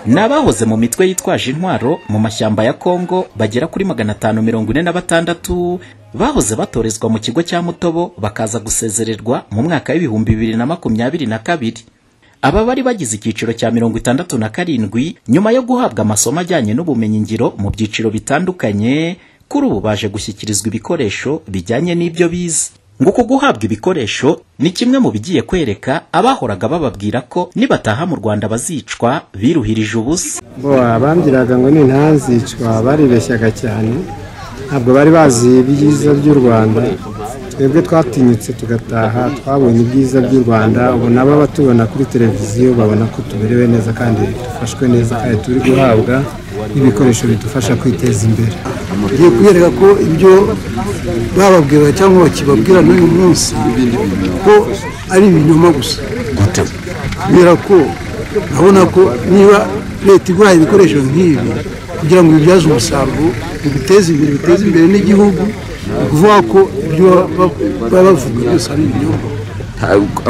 ni abahoze mu mitwe yitwaje intwaro mu mashyamba ya Kongo bagera kuri magana atanu mirongo ine na batandatu bahoze batorezwa mu kigo cya Mutobo bakaza gusezererwa mu mwaka w'ibihumbi bibiri na makumyabiri na kabiri aba bari bagize icyiciro cya mirongo itandatu na karindwi nyuma yo guhabwa amasomo ajyanye n'ubumenyingiro mu byiciro bitandukanye kuri ubu baje gushyikirizwa ibikoresho bijyanye n'ibyo bize ngo uku guhabwa ibikoresho ni kimwe mu bigiye kwereka abahoraga bababwira ko nibataha mu rwanda bazicwa biruhirije ubusa bo abambwiraga ngo ntazicwa baribeshyaga cyane ntabwo bari bazi ibyiza by'u rwanda twebwe twatinyutse tugataha twabonye ibyiza by'u rwanda ubu nabo batubona kuri televiziyo babona ko tuberewe neza kandi dufashwe neza kandi turi guhabwa n'ibikoresho bidufasha kwiteza imbere ngiye kubereka ko ibyo bababwira cyangwa bakibabwira n'uyu munsi ko ari ibinyoma gusa kubera ko urabona ko niba leta iguhaye ibikoresho nk'ibi kugira ngo bibyaze umusaruro biguteze imbere biteze imbere n'igihugu ni ukuvuga ko ibyo baba bavuga byose ari ibinyoma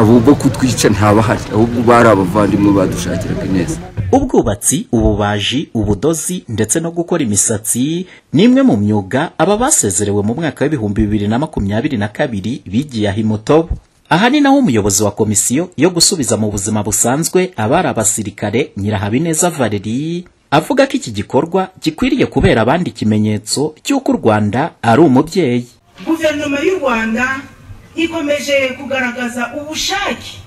ahubwo kutwica ntabahari ahubwo bari abavandimwe badushakiraga neza ubwubatsi ububaji ubudozi ndetse no gukora imisatsi ni imwe mu myuga aba basezerewe mu mwaka w'ibihumbi bibiri na makumyabiri na kabiri bigiye aho imutobo aha ni naho umuyobozi wa komisiyo yo gusubiza mu buzima busanzwe abari abasirikare nyirahabineza valeri avuga ko iki gikorwa gikwiriye kubera abandi ikimenyetso cy'uko u rwanda ari umubyeyi guverinoma y'u rwanda ikomeje kugaragaza ubushake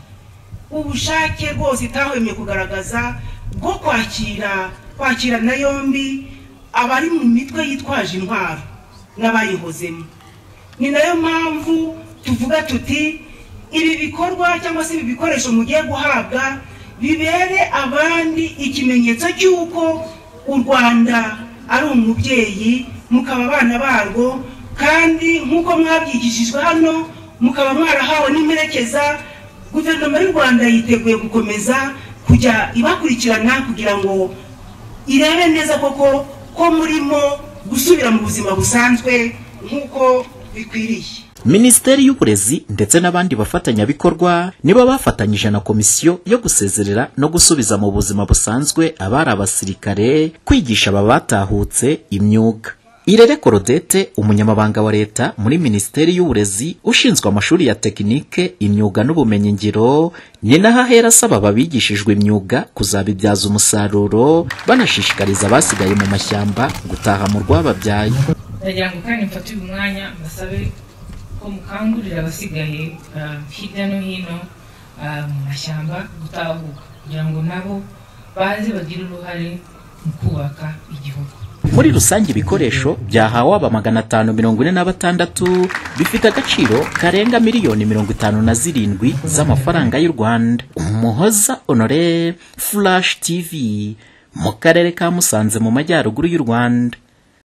ubushake rwose itahwemye kugaragaza bwo kwakira kwakirana yombi abari mu mitwe yitwaje intwaro n'abayihozemo ni nayo mpamvu tuvuga tuti ibi bikorwa cyangwa se ibi bikoresho mugiye guhabwa bibere abandi ikimenyetso cy'uko u rwanda ari umubyeyi mukaba abana barwo kandi nk'uko mwabyigishijwe hano mukaba mwarahawe n'imperekeza guverinoma y'u rwanda yiteguye gukomeza kujya ibakurikirana kugira ngo irebe neza koko ko murimo gusubira mu buzima busanzwe nk'uko bikwiriye minisiteri y'uburezi ndetse n'abandi bafatanyabikorwa nibo bafatanyije na komisiyo yo gusezerera no gusubiza mu buzima busanzwe abari abasirikare kwigisha aba batahutse imyuga irere korodete umunyamabanga wa leta muri minisiteri y'uburezi ushinzwe amashuri ya tekinike imyuga n'ubumenyingiro ni naho ahera asaba ababigishijwe imyuga kuzabibyaza umusaruro banashishikariza abasigaye mu mashyamba gutaha mu rwababyaye ndagira ngo kandi mfate uyu mwanya mbasabe ko mukangurira abasigaye hirya no hino mu mashyamba gutahuka kugira ngo nabo baze bagire uruhare mu kubaka igihugu muri rusange ibikoresho byahawe aba magana atanu mirongo ine na batandatu bifite agaciro karenga miliyoni mirongo itanu na zirindwi z'amafaranga y'u rwanda umuhoza honore flash tv mu karere ka musanze mu majyaruguru y'u rwanda